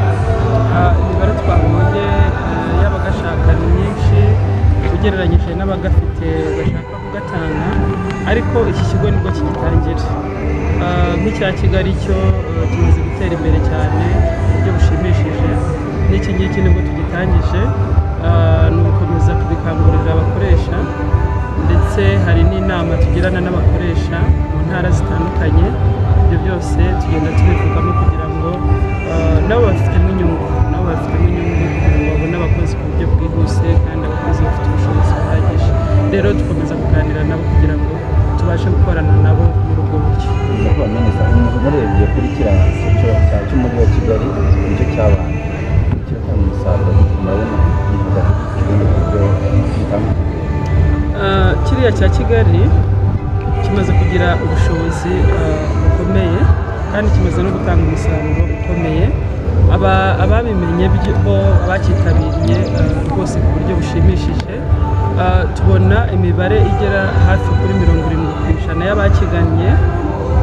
imibare twavuze y'abagashaka ni myinshi ugereranyije n'abagafite bashaka kugatanga ariko iki kigo nibwo kigitangira Ah, nk'icya kigali cyo eh, kimaze gutera imbere cyane mu buryo bushimishije n'iki ngiki nibwo tugitangije Ah, ni ugukomeza kubikangurira abakoresha ndetse hari n'inama tugirana n'abakoresha mu ntara zitandukanye ibyo byose tugenda tubivugamo kugira ngo eh, nabo bafitemo inyungu nabo bafitemo inyungu kugira ngo babone abakozi ku buryo bwihuse kandi abakozi bafite ubushobozi buhagije rero dukomeza kuganira nabo kugira ngo tubashe gukorana nabo muri ubwo buryo Nyakubahwa Minisita, murebye kuri kiriya cyiciro cya cy'umujyi wa Kigali nicyo cyabanje kiratanga umusaruro murabona gihinda mu buryo butanga Ah, kiriya cya kigali kimaze kugira ubushobozi ah, bukomeye kandi kimaze no gutanga umusaruro ukomeye Aba- ababimenye byo- bo bacyitabiriye ah, rwose ku buryo bushimishije Ah, tubona imibare igera hafi kuri mirongo irindwi ku ijana y'abakigannye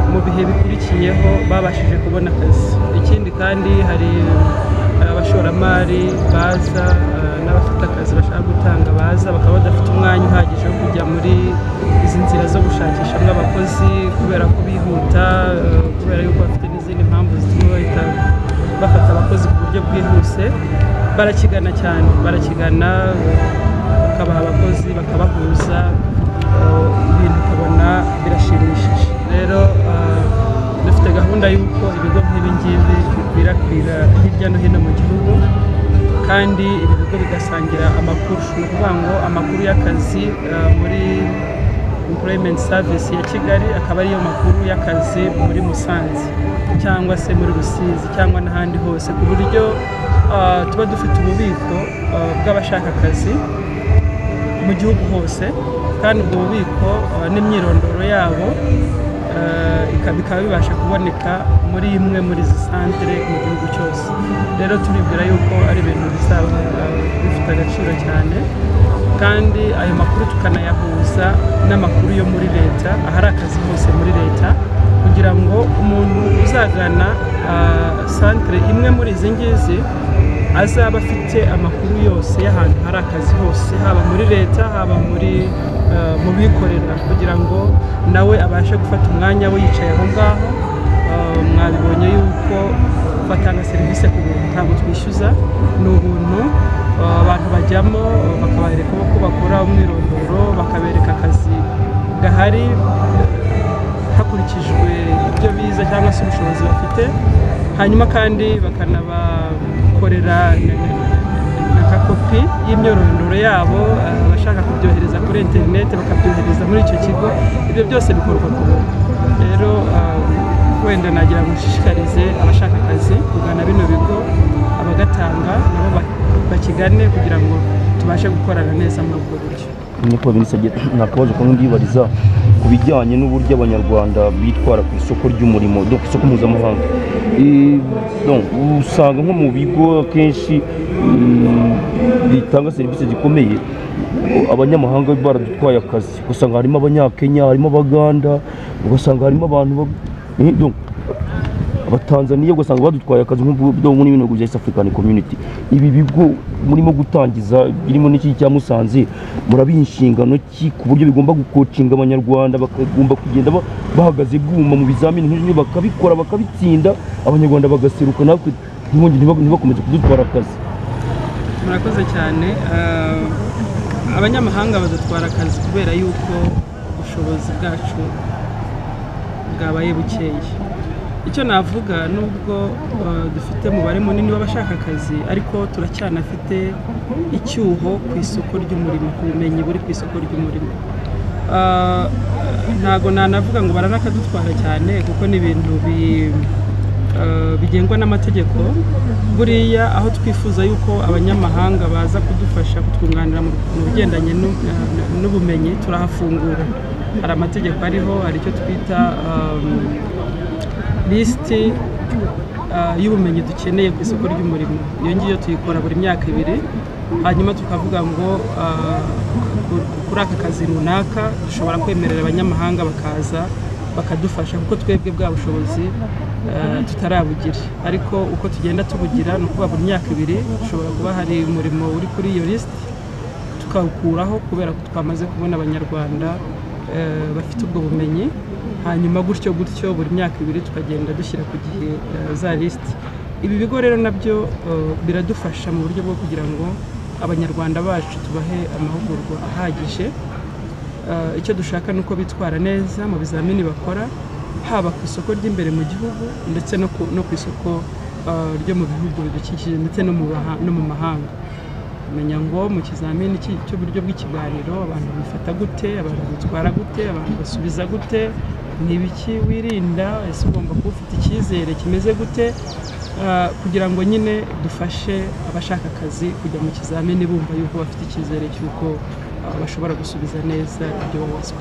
mu bihe bikurikiyeho babashije kubona akazi ikindi kandi hari ah, abashoramari baza ah, n'abafite akazi bashaka gutanga baza bakaba badafite umwanya uhagije wo kujya muri izi nzira zo gushakishamo abakozi kubera ko bihuta eh, kubera yuko bafite n'izindi mpamvu zituma bahita bafata abakozi ku buryo bwihuse barakigana cyane barakigana bakabaha abakozi bakabahuza eh, ibintu ukabona birashimishije rero eh, dufite gahunda y'uko ibigo nk'ibi ngibi bikwirakwira hirya no hino mu gihugu kandi ibi bigo bigasangira amakuru ni ukuvuga ngo amakuru y'akazi eh, muri employment service ya kigali akaba ariyo makuru y'akazi muri musanze cyangwa se muri rusizi cyangwa n'ahandi hose ku buryo eh, tuba dufite ububiko eh, bw'abashaka akazi mu gihugu hose kandi ubwo bubiko uh, n'imyirondoro yabo uh, ika- bikaba bibasha kuboneka muri imwe muri izi santere mu gihugu cyose rero turibwira yuko ari ibintu bizaba uh, bifite agaciro cyane kandi ayo makuru tukanayahuza n'amakuru yo muri leta ahari akazi hose muri leta kugira ngo umuntu uzagana uh, santere imwe muri izi ngizi azaba afite amakuru yose y'ahantu hari akazi hose haba muri leta haba muri eh, mu bikorera kugira ngo nawe abashe gufata umwanya we yicaye aho ngaho Eh, mwabibonye yuko batanga serivisi ku buntu ntabwo twishyuza ni ubuntu Eh, abantu bajyamo eh, bakabereka uko bakora umwirondoro bakabereka akazi gahari hakurikijwe ibyo bize cyangwa se ubushobozi bafite hanyuma kandi bakanabakorera na- na- na kakopi y'imyorondoro yabo eh, abashaka kubyohereza kuri interineti bakabyohereza muri icyo kigo ibyo byose bikorwa ku buntu rero eh, wenda nagira ngo nshishikarize abashaka akazi kugana bino bigo abagatanga nabo ba- bakigane kugira ngo tubashe gukorana neza muri ubwo buryo nyakubahwa minisitiri nakabazo kamwe ndibariza ku bijyanye n'uburyo abanyarwanda bitwara ku isoko ry'umurimo do ku isoko mpuzamahanga Eh, donc, usanga nko mu bigo akenshi mm, bitanga serivisi zikomeye abanyamahanga baradutwaye akazi ugasanga harimo abanyakenya harimo abaganda ugasanga harimo abantu ba- eh, donc, abatanzaniya ugasanga badutwaye akazi nk'ubwo muri bino bihugu bya East African Community ibi bigo murimo gutangiza birimo n'iki cya Musanze murabiha inshingano ki ku buryo bigomba gukocinga abanyarwanda bakagomba kugenda ba- bahagaze bwuma mu bizamini nk'ibyo bakabikora bakabitsinda abanyarwanda bagaseruka natwe ntibongere ntiba- ntibakomeze kudutwara akazi murakoze cyane Ah, abanyamahanga badutwara akazi kubera yuko ubushobozi bwacu bwabaye bukeya icyo navuga nubwo ah, dufite umubare munini w'abashaka akazi ariko turacyanafite icyuho ku isoko ry'umurimo ku bumenyi buri ku isoko ry'umurimo Ah, ntago nanavuga ngo baranakadutwara cyane kuko ni ibintu bi eh, bigengwa n'amategeko buriya aho twifuza yuko abanyamahanga baza kudufasha kutwunganira mu mu bigendanye n'u- eh, n'ubumenyi turahafungura hari amategeko ariho hari icyo twita lisiti y'ubumenyi dukeneye ku isoko ry'umurimo iyo ngiyo tuyikora buri myaka ibiri hanyuma tukavuga ngo ah, ku- kuri aka kazi runaka dushobora kwemerera abanyamahanga bakaza bakadufasha kuko twebwe bwa bushobozi eh, tutarabugire ariko uko tugenda tubugira ni ukuvuga buri myaka ibiri ushobora kuba hari umurimo uri kuri iyo lisiti tukawukuraho kubera ko twamaze kubona abanyarwanda eh, bafite ubwo bumenyi hanyuma gutyo gutyo buri myaka ibiri tukagenda dushyira ku gihe eh, za lisiti ibi bigo rero nabyo eh, biradufasha mu buryo bwo kugira ngo abanyarwanda bacu tubahe amahugurwa ahagije Eh, icyo dushaka ni uko bitwara neza mu bizamini bakora haba ku isoko ry'imbere mu gihugu ndetse no ku, no ku isoko eh, ryo mu bihugu bidukikije ndetse no mu baha- no mu mahanga menya ngo mu kizamini cy'i- cy'uburyo bw'ikiganiro abantu bifata gute abantu bitwara gute abantu basubiza gute ni ibiki wirinda ese ugomba kuba ufite icyizere kimeze gute Ah, kugira ngo nyine dufashe abashaka akazi kujya mu kizamini bumva yuko bafite icyizere cy'uko ah, bashobora gusubiza neza ibyo babazwa